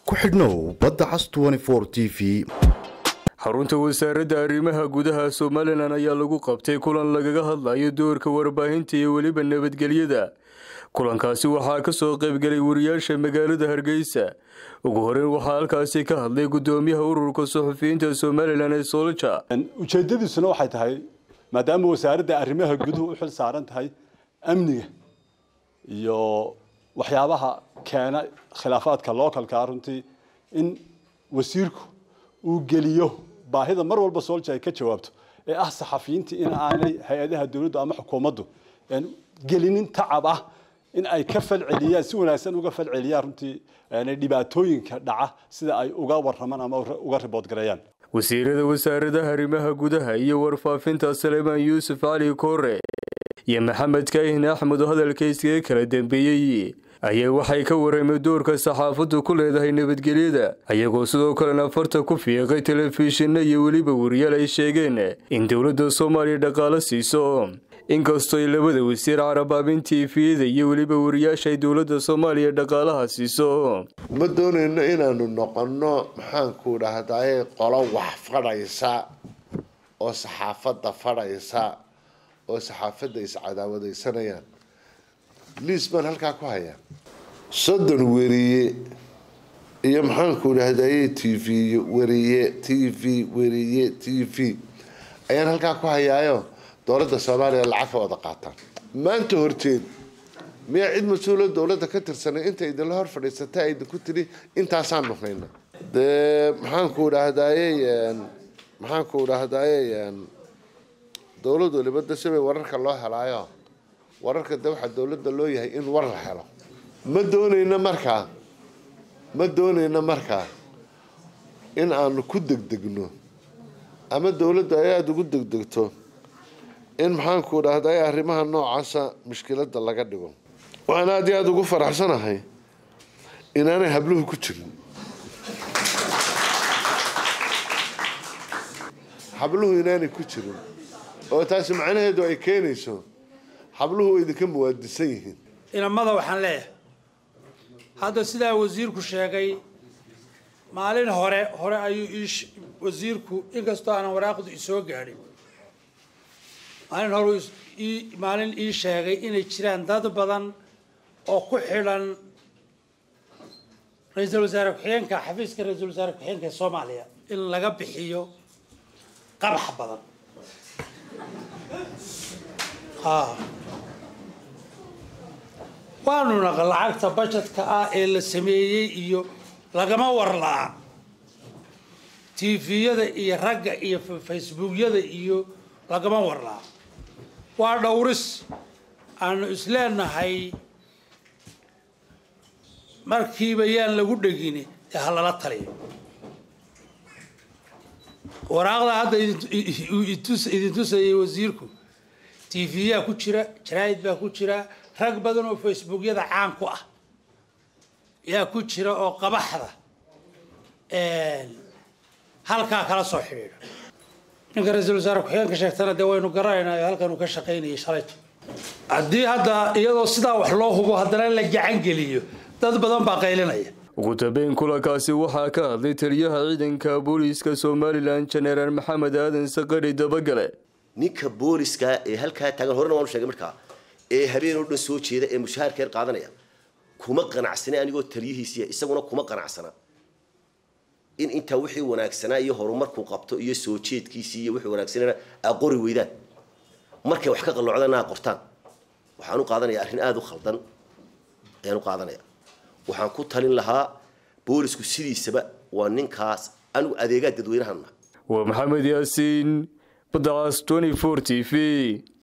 ku xidhnow badda cas t v xarunta wasaaradda arrimaha gudaha somalilan ayaa lagu qabtay kulan lagaga hadlayo doorka warbaahinta iyo weliba nabadgelyada kulankaasi waxaa ka soo qaybgelay wariyaasha magaalada hargeysa ugu horeyn waxaa halkaasi ka hadlay gudoomiyaha ururka suxufiyiinta somalilan ee soolja ujeedadiisuna waxay tahay maadaama wasaaradda arrimaha guduhu u xil saaran tahay amniga iyo waxyaabaha keena khilaafaadka localka runtii in wasiirku uu geliyo baahida mar walba soolja ay ka jawaabto ee ah saxafiyiinta in aanay hay-adaha dowladdu ama xukuumaddu gelinin tacab ah in ay ka falceliyaan si wanaagsan uga falceliyaan runtii dhibaatooyinka dhaca sida ay uga waramaan ama uga riboodgareeyaan wasiirada wasaaradaha arrimaha gudaha iyo warfaafinta saleemaan yuusuf cali koore iyo maxamed kaahin axmed oo hadalka iskaga kala dambeeyey ayaa waxay ka waramay doorka saxaafaddu ku leedahay nabadgelyada ayagoo sidoo kalena farta ku fiiqay telefishinna iyo weliba wariyaal ay sheegeen in dowladda soomaaliya dhaqaalo siiso inkastoo ay labada wasiir carabaabin tifiyada iyo weliba wariyaasha ay dowladda soomaaliya dhaqaalaha siiso ma doonayno inaanu noqonno maxaanku dhahdaye qolo wax fadhaysa oo saxaafadda fadhaysa oo saxaafadda iscadaawadaysanayaan liis baan halkaa ku hayaa soddon weriye iyo maxaanku dhahdaye t v weriye t v weriye t v ayaan halkaa ku hayaayo dowladda soomaaliya lacag ka wada qaataan maanta horteed miyaa cid mas-uula dowladda ka tirsanay inta idinla hor fadhiisata idinku tiri intaasaanu hayna dee maxaanku dhahdaye maxaanku dhahdaye dowlad waliba de sibay wararka loo helaayo wararka de waxaa dowladda loo yahay in war la helo ma doonayno markaa ma doonayno markaa in aanu ku degdegno ama dowladda ay aada ugu degdegto in maxaanku dhahday arrimaha noocaasa mushkiladda laga dhigo waxaan aada iyo aada ugu faraxsanahay inaanay habluhu ku jirin habluhu inaanay ku jirin oo taasi macnaheedu ay keenayso habluhu way idinka muwaadisan yihiin inamada waxaan leeyahay hadda sidaa wasiirku sheegay maalin hore hore ayuu wasiirku inkastoo aanan waraaqdu isoo gaadhin maalin hore maalin ii sheegay inay jiraan dad badan oo ku xidhan ra-iisul wasaare ku-xigeenka xafiiska ra-iisul wasaare ku-xigeenka ee soomaaliya in laga bixiyo qabax badan waanu naqa lacagta bajetka ah ee la sameeyey iyo lagama warlaa tviyada iyo ragga iyo facebookyada iyo lagama warlaa waa dhowris aanu isleenahay markiiba yaan lagu dhegini ee ha lala taliyo waraaqda hadda idin tusayay wasiirku tv-yaa ku jira jaraa'id baa ku jira rag badan oo facebookyada caan ku ah yaa ku jira oo qabaxda halkaa kala soo xidhiidha ninka ra-iisul wasaare ku-xigeenka sheegtana dee waynu garanaynaa halkan uu ka shaqaynayay shalayto haddii hadda iyadoo sidaa wax loo hubo haddana la gacan geliyo dad badan baa qaylinaya ugu dambeyn kulankaasi waxaa ka hadlay taliyaha ciidanka booliiska somalilan jenaraal maxamed aadan saqari dabagale ninka booliska ee halkaa taagan horena waanu sheegay markaa ee habeen oo dhan soo jeeda ee mushaharkeer qaadanaya kuma qanacsana anigoo taliyihiisiya isaguna kuma qanacsana in intaa wixii wanaagsanaa iyo horumarkuu qabto iyo soo jeedkiisii iyo wixii wanaagsanana aa qori weydaan markay wax ka qalloocdana aa qortaan waxaan u qaadanaya arrin aada u khaldan ayaan u qaadanaya waxaan ku talin lahaa boolisku sidiisaba waa ninkaas anigu adeegaa dadweynahan waa maxamed yaasiin badacas t v